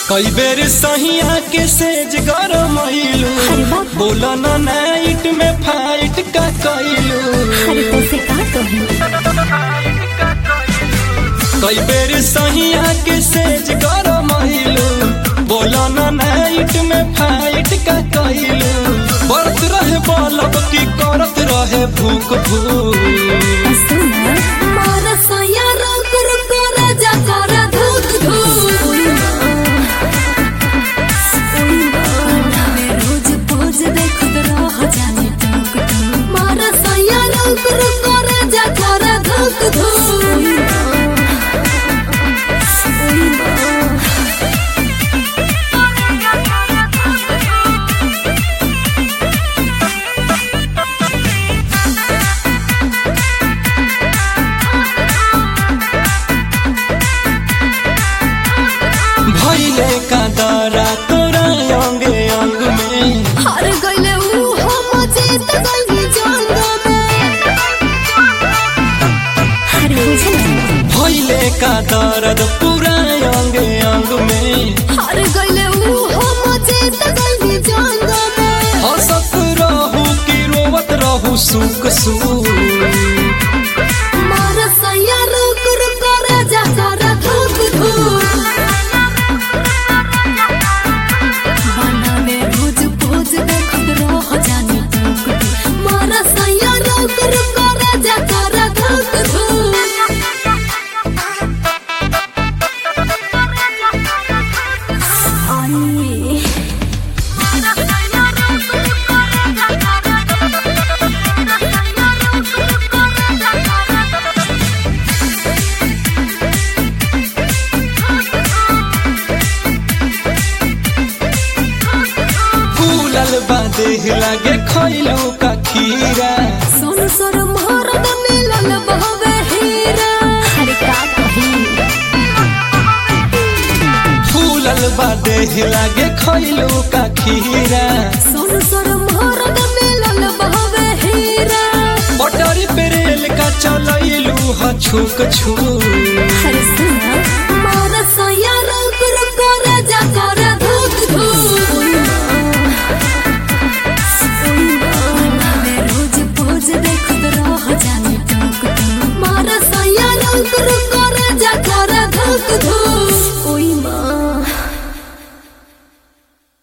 कई बेर सहिया के सेज गरमैलू अरे बाप। बोला ना नाइट में फाइट का कैलू अरे कैसे का कही कई बेर सहिया के सेज गरमैलू बोला ना नाइट में फाइट का कैलू बरत रहे बलब की करत रहे भूख भूख सुना मारा सया रुक रुक राजा करा धूक धूक रोज पोज देखत रह जाने टूक टूक मारा सया रुक रुक राजा करा धूक धूक भैले का दरा तोरा अंगे अंग में हार गइले ऊ हम जीत गइली जंग में अरे बुझल भैले का दर्द पूरा अंग अंग में हार गइले ऊ हम जीत गइली जंग में हंसत रहू कि रोवत रहू सुख सुख मारा सया रुक रुक राजा करा धूक धूक बनावे रोज पोज देखत रह जाने टूक टूक मारा सया रुक रुक राजा करा धूक धूक आई फूलल बा देह लागे खैलू का खीरा सोन सर मोहरत मिलल बहवे हीरा अरे का कही फूलल बा देह लागे खैलू का खीरा सोन सर मोहरत मिलल बहवे हीरा पटरी पे रेल का चलैलू ह छुक छुक अरे सुन